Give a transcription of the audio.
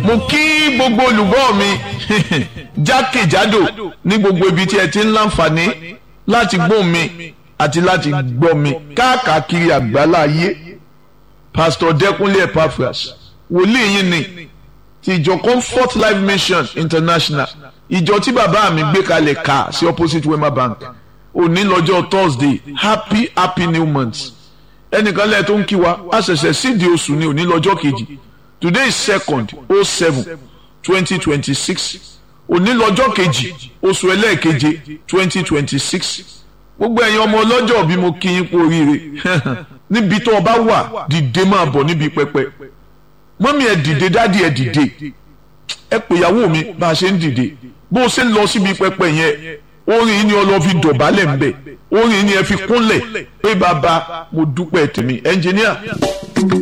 mo kí gbogbo olùgbọ́ mi jákèjádò ní gbogbo ibi tí ẹ ti ń láǹfààní láti gbọ́ mi àti láti gbọ́ mi káàkiri àgbálá ayé pastor Dẹ́kúnlé Epaphras wòlíì yín ni ti ìjọ Comfort Life Mission International ìjọ tí bàbá mi gbé kalẹ̀ ká sí opposite Wema Bank òní lọ́jọ́ Thursday happy happy new month ẹnìkan lẹ́ẹ̀ tó ń kí wa a ṣẹ̀ṣẹ̀ sídìí oṣù ní òní lọ́jọ́ kejì today is second oh seven twenty twenty six òní lọ́jọ́ kejì oṣù ẹlẹ́ẹ̀keje twenty twenty six gbogbo ẹ̀yin ọmọ ọlọ́jọ́ bí mo kí yín kú oríire níbi tó o bá wà dìde máa bọ̀ níbi pẹpẹ mọ́mí ẹ̀ dìde dádì ẹ̀ dìde ẹ pè ìyàwó mi bá a ṣe ń dìde bó o ṣe ń lọ síbi pẹpẹ yẹn orin yìí ni ọlọ́ fi dọ̀bálẹ̀ ń bẹ̀ orin yìí ni ẹ fi kúnlẹ̀ pé bàbá mo dúpẹ́ tèmi ẹnjìníà.